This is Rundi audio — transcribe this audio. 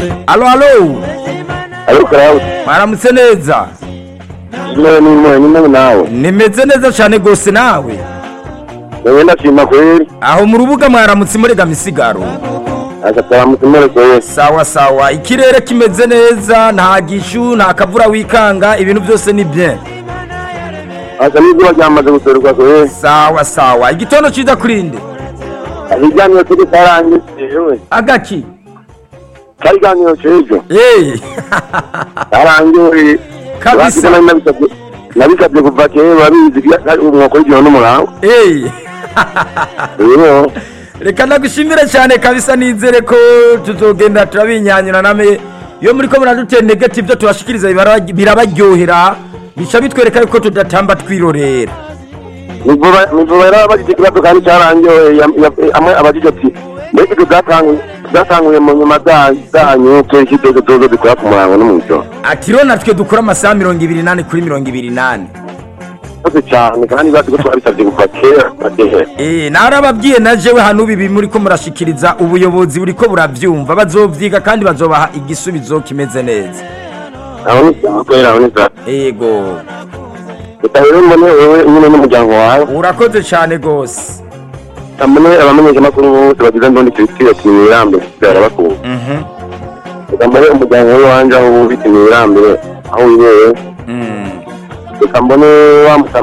alo alo ariko karabuze mwaramutse neza imwe n'imwe n'imwe nawe nimeze neza cyane rwose nawe yewe ndashima kweri aho mu rubuga mwaramutse murega misigaro agataramutse mureko wese sawa sawa ikirere kimeze neza nta gishu nta kavura wikanga ibintu byose ni bien asa n'izuba ryamaze guserwa kweri sawa sawa igitondo ciza kurinde ikiganiro kiri karangiye yewe agaki kari ikiganiro c'ejo hey karangiye Kabisa. Nari nabisabye nabisabye kuva kera babizi umwuka w'igihano n'umurango hey rero reka ndagushimire cyane kabisa nizere ko tuzogenda turabinyanyura name iyo muri ko muradutera negative byo tubashikiriza biraba- birabaryohera bica bitwereka yuko tudatamba twirorera nivuba yari abajije ikibazo kandi cyarangiye ya- ya- amwe abajije ati mbega ibyo byatanguye byatanguye mu nyuma za- zanyu kenshi dozo dozo dukora ku murango no mu ijoro ati rero natwe dukora amasaha mirongo ibiri n'ane kuri mirongo ibiri n'ane murakoze cyane kandi bazi ko twabisabye kuva kera badehe Eh, narababwiye na jewe hano bibi muri ko murashikiriza ubuyobozi buri ko buravyumva bazovyiga kandi bazobaha igisubizo kimeze neza aho ni sawa kwera aho ni sawa ego reka rero mbone wewe nyine n'umuryango wawe urakoze cyane gose mbone abamenyeshamakuru bose bagize ndondi kirisiyo kimwirambere barabakunda Mhm. reka mbone umuryango we wanje aho ubitse mwirambere aho wibereye Mm. reka mbone wa